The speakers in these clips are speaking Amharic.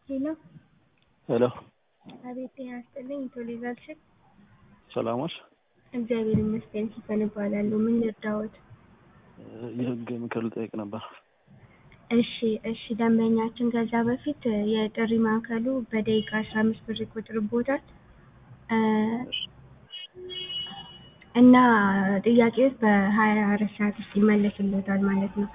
ሄሎ ሄሎ አቤት ጤና ይስጥልኝ ቶሎ ይዛልሽን ሰላሞች እግዚአብሔር ይመስገን ሲፈን እባላለሁ ምን ልርዳዎት የህግ ምክር ልጠይቅ ነበር እሺ እሺ ደንበኛችን ከዛ በፊት የጥሪ ማዕከሉ በደቂቃ አስራ አምስት ብር ይቆጥርቦታል እና ጥያቄዎች በሀያ አራት ሰዓት ውስጥ ይመለስልዎታል ማለት ነው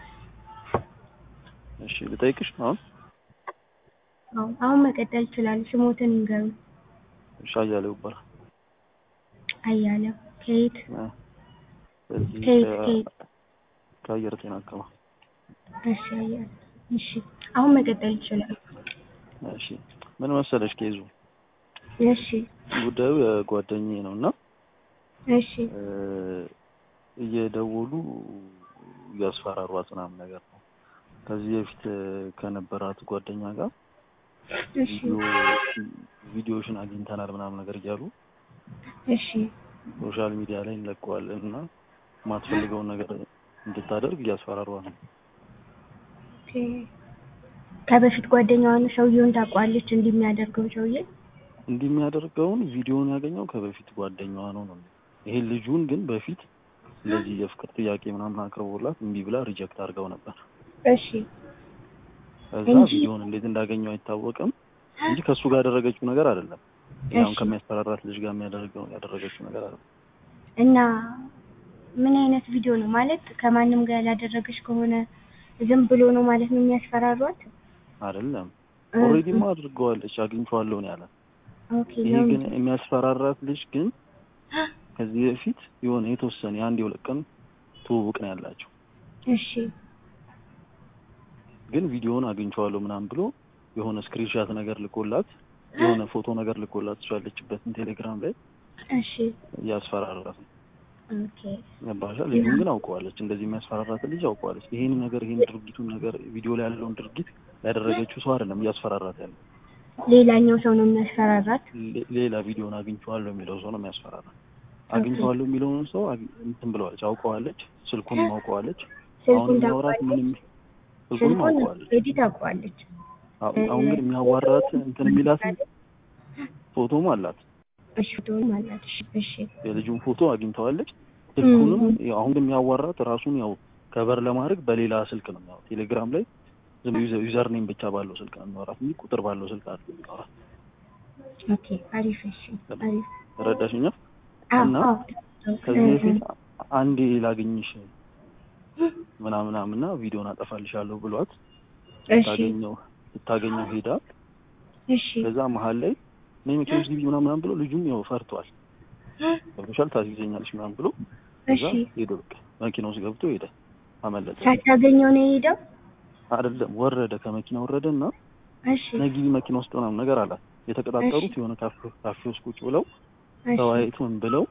እሺ ልጠይቅሽ አሁን አዎ አሁን መቀጠል ይችላሉ ስሞትን ይንገሩ እሺ አያሌው ይባላል አያሌው ከየት እዚህ ከየት ከ- ከየት ከአየር ጤና አካባቢ እሺ አያሌው እሺ አሁን መቀጠል ይችላሉ እሺ ምን መሰለሽ ኬዙ እሺ ጉዳዩ የጓደኛዬ ነው እና እሺ እ፣ እየደወሉ እያስፈራሯት ምናምን ነገር ነው ከዚህ በፊት እ፣ ከነበራት ጓደኛ ጋር እሺ ቪዲዮ ቪዲዮሽን አግኝተናል ምናምን ነገር እያሉ እሺ ሶሻል ሚዲያ ላይ እንለቀዋለን እና የማትፈልገውን ነገር እንድታደርግ እያስፈራሯት ነው ኦኬ። ከበፊት ጓደኛዋን ሰውየውን ታውቋለች እንዲህ የሚያደርገው ሰውዬ እንዲህ የሚያደርገውን ቪዲዮውን ያገኘው ከበፊት ጓደኛዋ ነው ነው ይሄን ልጁን ግን በፊት እንደዚህ የፍቅር ጥያቄ ምናምን አቅርቦላት እምቢ ብላ ሪጀክት አድርገው ነበር እሺ ከዛ እንጂ- ቪዲዮውን እንዴት እንዳገኘው አይታወቅም እንጂ ከእሱ ጋር ያደረገችው ነገር አይደለም ያውን እሺ። ከሚያስፈራራት ልጅ ጋር የሚያደርገው ያደረገችው ነገር አይደለም እና ምን አይነት ቪዲዮ ነው ማለት ከማንም ጋር ያላደረገች ከሆነ ዝም ብሎ ነው ማለት ነው የሚያስፈራሯት አይደለም እ- ኦልሬዲማ አድርገዋለች አግኝቼዋለሁ ነው ያለ ኦኬ ይሄ ነው ግን የሚያስፈራራት ልጅ ግን ከዚህ በፊት የሆነ የተወሰነ የአንድ የሁለት ቀን ትውውቅ ነው ያላቸው እሺ ግን ቪዲዮውን አግኝቼዋለሁ ምናምን ብሎ የሆነ ስክሪንሻት ነገር ልኮላት የሆነ ፎቶ ነገር ልኮላት እሷ ያለችበትን ቴሌግራም ላይ እሺ እያስፈራራት ነው ኦኬ ገባሻ ልጁን ግን አውቀዋለች እንደዚህ የሚያስፈራራት ልጅ አውቀዋለች ይሄን ነገር ይሄን ድርጊቱን ነገር ቪዲዮ ላይ ያለውን ድርጊት ያደረገችው ሰው አይደለም እያስፈራራት ያለው ሌላኛው ሰው ነው የሚያስፈራራት ሌ- ሌላ ቪዲዮን አግኝቼዋለሁ የሚለው ሰው ነው የሚያስፈራራት አግኝቼዋለሁ የሚለውን ሰው አግ- እንትን ብለዋለች አውቀዋለች ስልኩንም አውቀዋለች አሁን ስልኩን የሚያወራት ታውቋለች ምንም ስልኩንም ስልኩን አውቀዋለች ሬዲ ታውቋለች አሁ- አሁን ግን የሚያዋራት እንትን የሚላት ፎቶም አላት እሺ ፎቶውን አላት እሺ እሺ የልጁን ፎቶ አግኝተዋለች ስልኩንም ም። ያው አሁን ግን የሚያዋራት ራሱን ያው ከበር ለማድረግ በሌላ ስልክ ነው የሚያወራት ቴሌግራም ላይ ዝም ዩዘር ዩዘር ኔም ብቻ ባለው ስልክ ነው የሚያወራት እንጂ ቁጥር ባለው ስልክ አይደለም የሚያወራት ኦኬ አሪፍ እሺ አሪፍ ረዳሽኛ አዎ እና አዎ ከዚህ በፊት አንዴ ላገኝሽ ምናምን ምናምንና ቪዲዮን አጠፋልሻለሁ ብሏት እሺ ልታገኘው ልታገኘው ሄዳ እሺ ከዛ መሀል ላይ ነይ መኪና ውስጥ ግቢ ምናምን ምናምን ብሎ ልጁም ያው ፈርቷል ገብቶሻል ታስይዘኛለሽ ምናምን ብሎ ከዛ እሺ ሄዶ በቃ መኪና ውስጥ ገብቶ ሄደ አመለጠ ሳታገኘው ነው የሄደው አይደለም ወረደ ከመኪና ወረደ እና እሺ ነጊቢ መኪና ውስጥ ምናምን ነገር አላት የተቀጣጠሩት የሆነ ካፌ ካፌ ውስጥ ቁጭ ብለው እሺ ተወያይተውን ብለው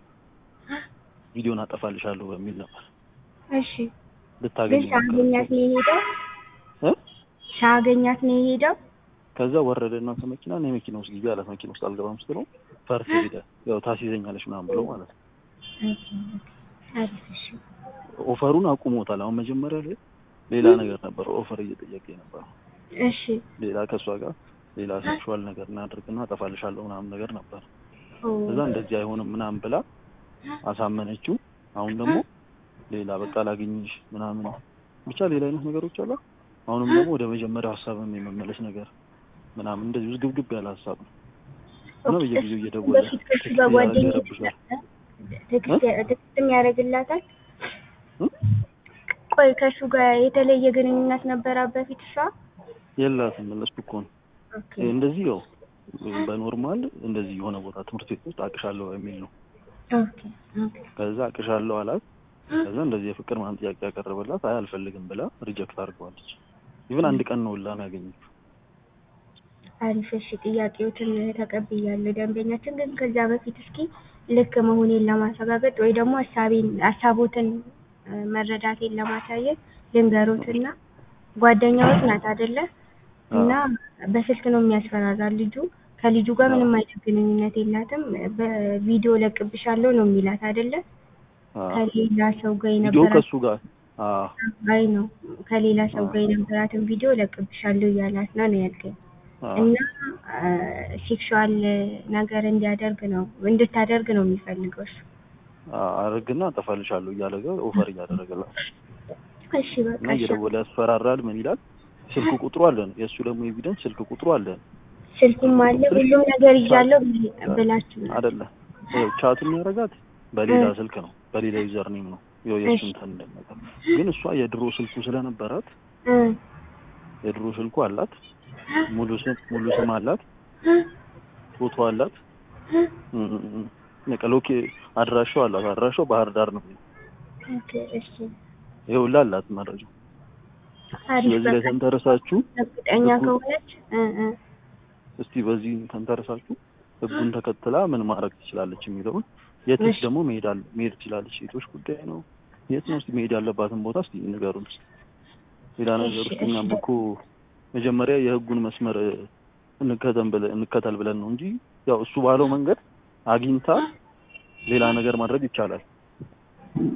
ቪዲዮን አጠፋልሻለሁ በሚል ነበር እሺ ግን ልታገኝ ሳገኛት ነው የሄደው እ ሳገኛት ነው የሄደው ከዛ ወረደ እና ከመኪና ነይ መኪና ውስጥ ግቢ አላት መኪና ውስጥ አልገባም ስትለው ፈርቶ ሄደ ያው ታስይዘኛለሽ ምናምን ብለው ማለት ነው ኦኬ ኦኬ አሪፍ እሺ ኦፈሩን አቁሞታል አሁን መጀመሪያ ላይ ሌላ ነገር ነበር ኦፈር እየጠየቀ ነበር እሺ ሌላ ከእሷ ጋር ሌላ ሴክሹዋል ነገር እናድርግና አጠፋልሻለሁ ምናምን ነገር ነበር ኦ ከዛ እንደዚህ አይሆንም ምናምን ብላ አሳመነችው አሁን ደግሞ ሌላ በቃ ላግኝሽ ምናምን ብቻ ሌላ አይነት ነገሮች አሉ አሁንም ደግሞ ወደ መጀመሪያው ሀሳብም የመመለስ ነገር ምናምን እንደዚህ ውዝግብግብ ያለ ሀሳብ ነው እና ኦኬ፣ በየጊዜው እሱ እየደወለ በፊት ከእሱ ቴክስት ጋር እያደረገ ጓደኛ ይረብሻል ቴክስት ቴክስትም ያደርግላታል እ? ቆይ ከእሱ ጋር የተለየ ግንኙነት ነበራት በፊት እሷ የላትም መለስኩ እኮ ነው ኦኬ እንደዚህ ያው በኖርማል እንደዚህ የሆነ ቦታ ትምህርት ቤት ውስጥ አቅሻለሁ የሚል ነው ኦኬ ኦኬ ከዛ አቅሻለሁ አላት ከዛ እንደዚህ የፍቅር ምናምን ጥያቄ ያቀረበላት አይ አልፈልግም ብላ ሪጀክት አድርገዋለች ኢቭን አንድ ቀን ነው ላ ነው ያገኘችው አሪፍ እሺ ጥያቄዎችን ተቀብያለሁ ደንበኛችን ግን ከዛ በፊት እስኪ ልክ መሆኔን ለማረጋገጥ ወይ ደግሞ ሀሳቤን ሀሳቦትን እ፣ መረዳቴን ለማሳየት ልንገሮትና ጓደኛዎች ናት አይደለ እና በስልክ ነው የሚያስፈራራ ልጁ ከልጁ ጋር ምንም አይነት ግንኙነት የላትም በቪዲዮ ለቅብሻለሁ ነው የሚላት አይደለ አዎ። ከሌላ ሰው ጋር ቪዲዮ የነበራት ከእሱ ጋር አዎ አይ ነው ከሌላ ሰው ጋር የነበራትን ቪዲዮ ለቅብሻለሁ እያላት ነው ነው ያልከኝ አዎ። እና ሴክሹዋል ነገር እንዲያደርግ ነው እንድታደርግ ነው የሚፈልገው እሱ። አረግና አጠፋልሻለሁ እያለ ጋር ኦፈር እያደረገላት እሺ በቃ እና እሺ። እየደወለ ያስፈራራል። ምን ይላል? ስልክ ቁጥሩ አለን። የእሱ ደግሞ ኤቪደንስ ስልክ ቁጥሩ አለን ስልኩም አለ ሁሉም ነገር ይዣለሁ ብል- ብላችሁ ነው። አይደለ? ይኸው ቻት የሚያደርጋት በሌላ እ። ስልክ ነው፣ በሌላ ዩዘር ኔም ነው። ይኸው የእሱ እሺ። እንትን ነገር ግን እሷ የድሮ ስልኩ ስለነበራት እ የድሮ ስልኩ አላት፣ ሙሉ ስም ሙሉ ስም አላት፣ ፎቶ አላት፣ እ- እ- እ- በቃ ሎኬ አድራሻው አላት። አድራሻው ባህር ዳር ነው። ኦኬ እሺ። ይኸው ሁላ አላት መረጃ። አሪፍ ስለዚህ ላይ በቃ ተንተረሳችሁ እርግጠኛ ህጉ- ከሆነች እ እ እስቲ በዚህ ተንተረሳችሁ ህጉን ተከትላ ምን ማድረግ ትችላለች የሚለውን የትስ እሺ። ደግሞ መሄድ አለ መሄድ ትችላለች። ሴቶች ጉዳይ ነው። የት ነው እስቲ መሄድ ያለባትን ቦታ እስቲ ንገሩን። ሌላ ነገር እሺ፣ ውስጥ እኛም እሺ። እኮ መጀመሪያ የህጉን መስመር እንከተል ብለን እንከተል ብለን ነው እንጂ ያው እሱ ባለው መንገድ አግኝታ ሌላ ነገር ማድረግ ይቻላል።